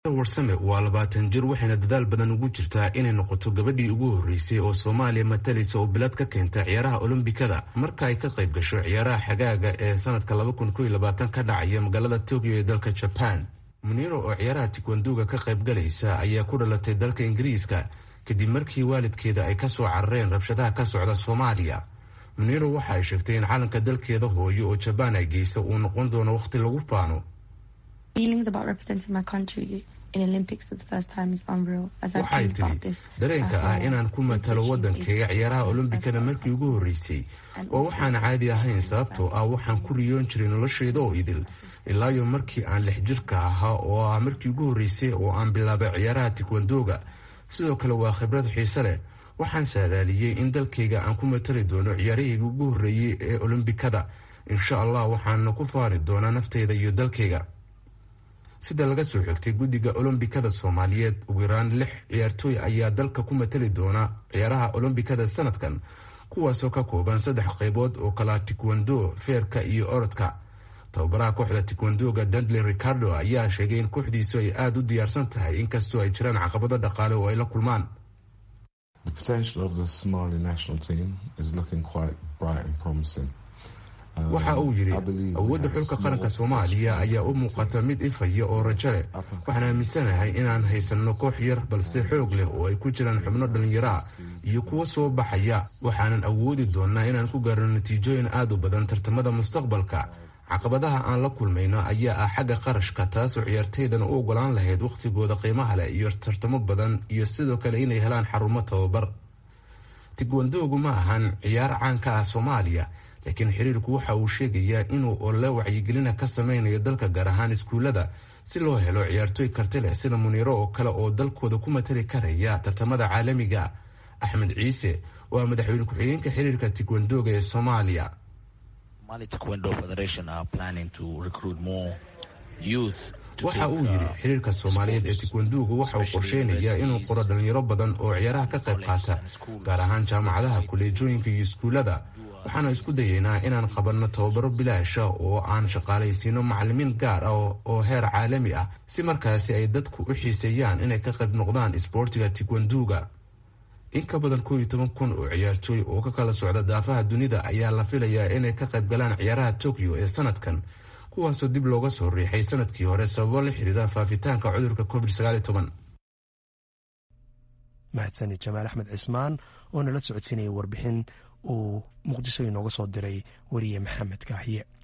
warsame waa labaatan jir waxayna dadaal badan ugu jirtaa inay noqoto gabadhii ugu horreysay oo soomaaliya matalaysa oo bilad ka keenta ciyaaraha olombikada marka ay ka qayb gasho ciyaaraha xagaaga ee sanadka laba kun koiyo labaatan ka dhacaya magaalada tokyo ee dalka jaban muniiro oo ciyaaraha tikwanduga ka qayb galaysa ayaa ku dhalatay dalka ingiriiska kadib markii waalidkeeda ay kasoo carareen rabshadaha ka socda soomaaliya muniiro waxa ay sheegtay in calanka dalkeeda hooyo oo jabaan ay geysa uu noqon doono wakhti lagu faano waxay tiri dareenka ah inaan ku matalo waddankayga ciyaaraha olombikada markii ugu horreysay oo waxaan caadi ahayn sababtoo ah waxaan ku riyoon jiray noloshayda oo idil ilaayo markii aan lix jirka ahaa oo ah markii ugu horreysay oo aan bilaabay ciyaaraha tikwandoga sidoo kale waa khibrad xiise leh waxaan saadaaliyey in dalkayga aan ku matali doono ciyaarahayga ugu horreeyey ee olombikada insha allah waxaana ku faari doonaa nafteyda iyo dalkayga sida laga soo xigtay guddiga olombikada soomaaliyeed ugu yaraan lix ciyaartooy ayaa dalka ku matali doona ciyaaraha olombikada sanadkan kuwaasoo ka kooban saddex qaybood oo kala tikwando feerka iyo orodka tababaraha kooxda tikwandoga dundley ricardo ayaa sheegay in kooxdiisu ay aada u diyaarsan tahay inkastoo ay jiraan caqabado dhaqaale oo ay la kulmaan waxa uu yidhi awoodda xulka qaranka soomaaliya ayaa u muuqata mid ifaya oo rajo leh waxaan aaminsanahay inaan haysanno koox yar balse xoog leh oo ay ku jiraan xubno dhallinyara iyo kuwo soo baxaya waxaanan awoodi doonnaa inaan ku gaarno natiijooyin aad u badan tartamada mustaqbalka caqabadaha aan la kulmayno ayaa ah xagga qarashka taasoo ciyaarteydan u ogolaan lahayd wakhtigooda qiimaha leh iyo tartamo badan iyo sidoo kale inay helaan xarumo tababar tigwandoogu ma ahan ciyaar caan ka ah soomaaliya laakiin xiriirku waxa uu sheegayaa inuu ole wacyigelina ka sameynayo dalka gaar ahaan iskuullada si loo helo ciyaartooy karti leh sida muniiro oo kale oo dalkooda ku matali karaya tartamada caalamiga axmed ciise waa madaxweyne ku-xigeenka xiriirka tigwandoga ee soomaaliya waxa uu yidhi xiriirka soomaaliyeed ee tikwandugu waxa uu qorsheynayaa inuu qoro dhalinyaro badan oo ciyaaraha ka qayb qaata gaar ahaan jaamacadaha kuleejooyinka iyo iskuullada waxaana isku dayeynaa inaan qabanno tababaro bilaasha oo aan shaqaalaysiino macalimiin gaar ah oo heer caalami ah si markaasi ay dadku u xiiseeyaan inay ka qayb noqdaan isboortiga tikwanduga in ka badan koob iyo toban kun oo ciyaartooy oo ka kala socda daafaha dunida ayaa la filayaa inay ka qayb galaan ciyaaraha tokyo ee sanadkan kuwaasoo dib looga soo riixay sanadkii hore sababo la xiriira faafitaanka cudurka covid sagaaliyo toban mahadsanid jamaal axmed cismaan oo nala socodsiinaya warbixin uu muqdisho inooga soo diray wariye maxamed kaahiye